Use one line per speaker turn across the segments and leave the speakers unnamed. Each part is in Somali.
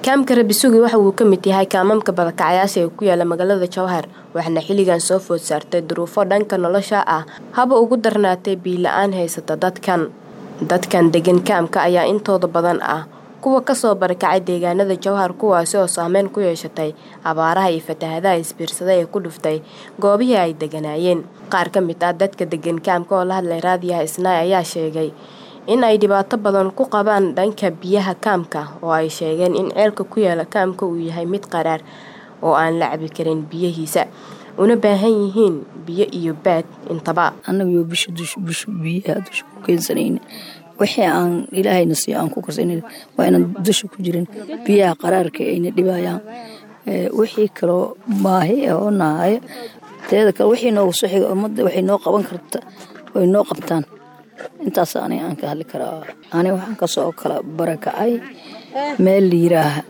kaamka rabisugi waxa uu ka mid yahay kaamamka badakacayaasha ee ku yaala magaalada jowhar waxaana xilligan soo food saartay duruufo dhanka nolosha ah haba ugu darnaatay biila-aan haysata dadkan dadkan degan kaamka ayaa intooda badan ah kuwa kasoo barakacay deegaanada jowhar kuwaasi oo saameyn ku yeeshatay abaaraha iyo fatahadaha isbiirsada ee ku dhuftay goobihii ay deganaayeen qaar ka mid ah dadka degan kaamka oo la hadlay raadiyaha isnaay ayaa sheegay in ay dhibaato badan ku qabaan dhanka biyaha kaamka oo ay sheegeen in ceelka ku yaala kaamka uu yahay mid qaraar oo aan la cabi karin biyihiisa una baahan yihiin biyo iyo baad intaba
annaguyo bisha bisha biyaha dusha ku keensanayna wixii aan ilaahayna siiyo aan ku karsanayna waa inaan dusha ku jirin biyaha qaraarka ayna dhibayaan wixii kaloo baahi oo nahaya teeda kale wixii noogu soo xiga ummadda waxay noo qaban karta way noo qabtaan intaas aniga aan ka hadli karaa aniga waxaan kasoo kala barakacay meel la yiraaha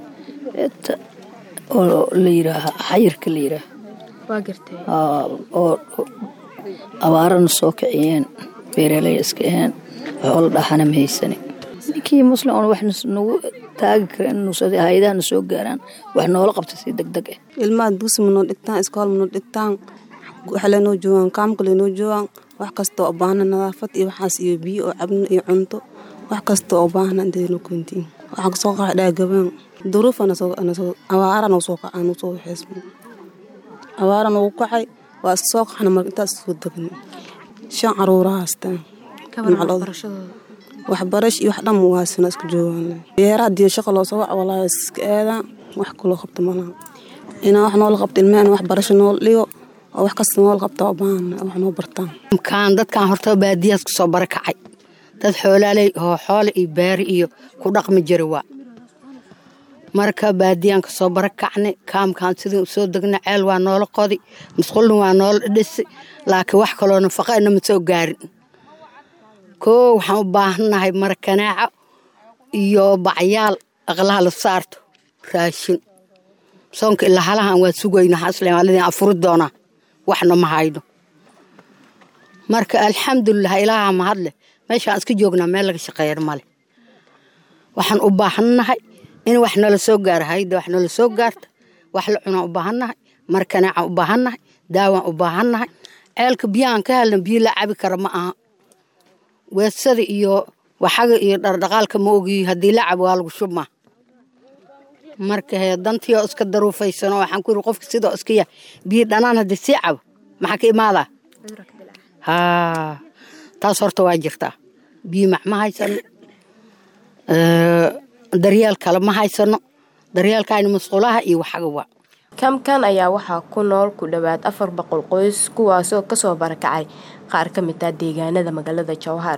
oo la yiraaha xayirka la yiraaha oo abaarana soo kiciyeen beeraley iska aheen waxoola dhaxana ma haysane ninkii muslim oon wax nagu taagi kara in hay-adahana soo gaaraan wax noola qabta si deg deg ah
ilmaha dugsi manoo dhigtaan iskool manoo dhigtaan waxa lenoo joogaan kaamka lenoo joogaan wax kasta oo baahna nadaafad iyo waxaas iyo biyo oo cabno iyo cunto wax kasta oo baahna intaynu kuntiin waxaan kasoo qaxa dhaagabaan duruuf abaara noo soo kacaa noo soo waxeysmo abaara noogu kacay waa iska soo qaxna marka intaas soo degna shan caruura haystaan waxbarash iyo wax dhan muwaasina iska joogaan beeraha diyo shaqa loo soo wac walaahi iska aadaan wax kaloo qabta malaha inaa wax noola qabto ilmahan wax barasho noola dhigo oo wax kasta noola qabta oo baahan wax noo bartaan
kaan dadkan horta baadiyaas ku soo barakacay dad xoolaaley oo xoole iyo baari iyo ku dhaqmi jira waa marka baadiyaan ka soo barakacnay kaamkaan sidii soo degna ceel waa noola qodi musqulna waa noola dhisi laakiin wax kaloo nafaqana ma soo gaarin koo waxaan u baahannahay marakanaaco iyo bacyaal aqlaha la saarto raashin soonka ilaa halahan waa sugayna haslmaalidin afuri doonaa waxna ma hayno marka alxamdulilah ilaaha mahadleh meeshaan iska joognaa meel laga shaqeeyan male waxaan u baahannahay in wax nala soo gaaro hayda wax nala soo gaarta wax la cunaan u baahannahay markanaacan u baahannahay daawaan u baahannahay ceelka biyahaan ka helna biyo la cabi kara ma aha weesada iyo waxaga iyo dhardhaqaalka ma ogiyi haddii la cabo waa lagu shubmaa marka hee dantii oo iska daruufaysano waxaan ku yiri qofka sidoo iska yahay biyo dhanaan haddii sii cabo maxaa ka imaadaa haa taas horta waa jirtaa biyo mac ma haysano daryeel kale ma haysano daryeelkaani masquulaha iyo waxaga waa
kaamkan ayaa waxaa ku nool ku dhowaad afar boqol qoys kuwaasoo kasoo barakacay qaar ka mid ah deegaanada magaalada jowhar